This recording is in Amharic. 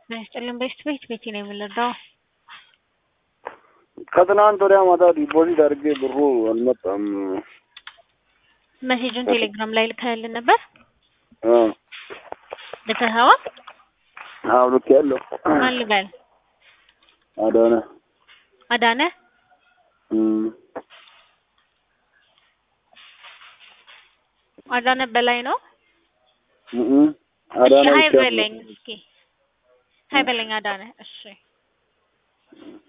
ያስጨልን በስት ቤት ቤቴ ነው የምንረዳው። ከትናንት ወዲያ ማታ ዲፖዚት አድርጌ ብሩ አልመጣም። መሴጁን ቴሌግራም ላይ ልከህልን ነበር አዎ ልከኸዋ? አዎ ልክ ያለው ማን ልበል? አዳነ አዳነ እም፣ አዳነ በላይ ነው። እም፣ አዳነ እሺ ሀይ ብቻ ነው። በለኝ እስኪ ሀይ በለኝ አዳነ። እሺ